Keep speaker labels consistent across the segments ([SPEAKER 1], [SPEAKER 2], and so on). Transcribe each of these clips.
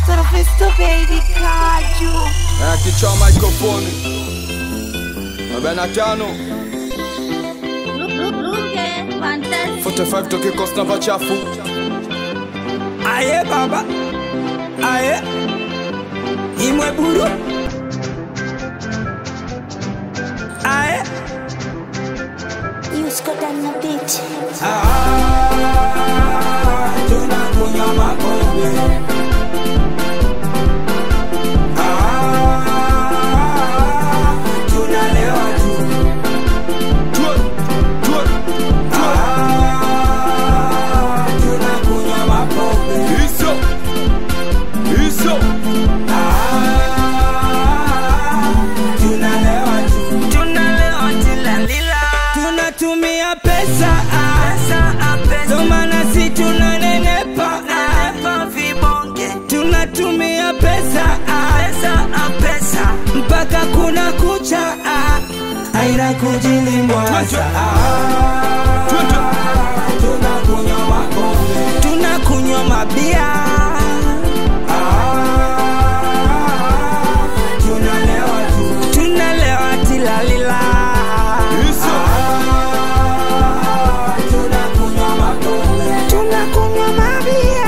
[SPEAKER 1] Mr. Baby Kaju.
[SPEAKER 2] Eh, kichwa microphone arobaini na tano
[SPEAKER 3] Look, look, look, eh, fantastic.
[SPEAKER 2] 45 toke kosta namba chafu
[SPEAKER 4] aye baba aye imwe buru aye
[SPEAKER 1] You Scott on the beat.
[SPEAKER 4] Ah, tunakunywa makombe Ah, tunalewa tu
[SPEAKER 2] Tue, tue,
[SPEAKER 4] Ah, tunakunywa makombe
[SPEAKER 2] hizo hizo
[SPEAKER 4] tunalewa tu tunalewa tilalila tunatumia pesa ndo maana si tunanenepa vibonge tunatumia pesa mpaka kuna kucha aina kujilimwaza
[SPEAKER 2] Twende.
[SPEAKER 4] tunakunywa makombe tunakunywa mabia tunalewa tu tunalewa tilalila
[SPEAKER 2] hizo
[SPEAKER 4] tunakunywa makombe tunakunywa mabia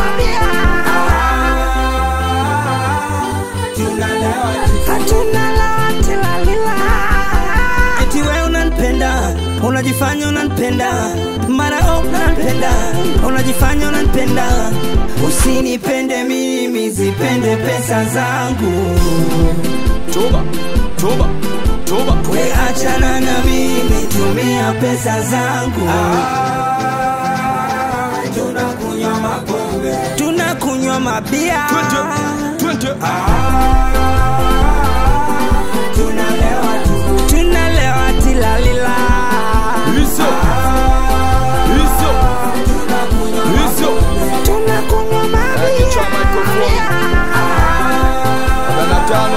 [SPEAKER 4] tunalewa tunalewa tilalila eti we unanipenda unajifanya unanipenda mara oh, unanipenda unajifanya unanipenda usinipende mimi zipende pesa zangu
[SPEAKER 2] toba toba toba
[SPEAKER 4] we achana na mimi tumia pesa zangu tunakunywa mapombe tunakunywa mabia
[SPEAKER 2] twende twende
[SPEAKER 4] tunalewa tu tunalewa tilalila
[SPEAKER 2] hizo hizo hizo
[SPEAKER 4] tunakunywa
[SPEAKER 2] Eh, kichwa microphone arobaini na tano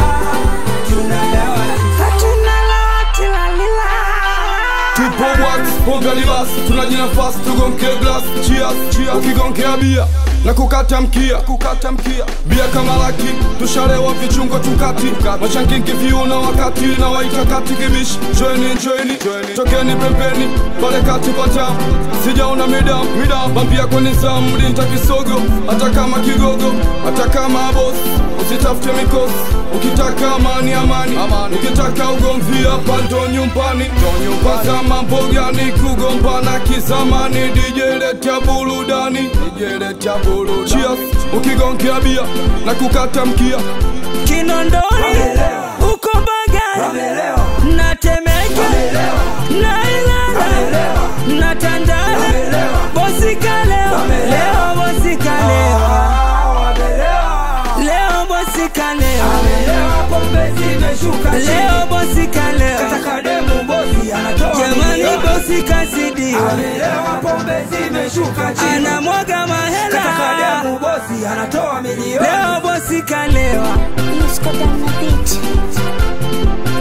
[SPEAKER 2] tupo wax pombe libas tunajinafasi tugonke glas cheers cheers ukigonkea bia na kukata mkia kukata mkia bia kama laki tushalewa vichungo tukati machangingi viuna wakati na waita kati kibishi joini joini tokeni pembeni pale kati pata sijaona mida mida bambia kwenye zamu linta kisogo hata kama kigogo hata kama boss usitafute mikosi ukitaka amani amani, amani. ukitaka ugomvi hapa ndo nyumbani kwanza mambo gani kugombana kizamani DJ leta burudani DJ leta burudani cheers ukigonkea bia na kukata mkia
[SPEAKER 4] kinondoni uko baga na temeke na ilala na tandale bosika leo leo bosika leo leo bosika leo leo bosika leo jamani bosika zidiwa anamwaga mahela leo bosika lewa
[SPEAKER 1] You Scott on the beat.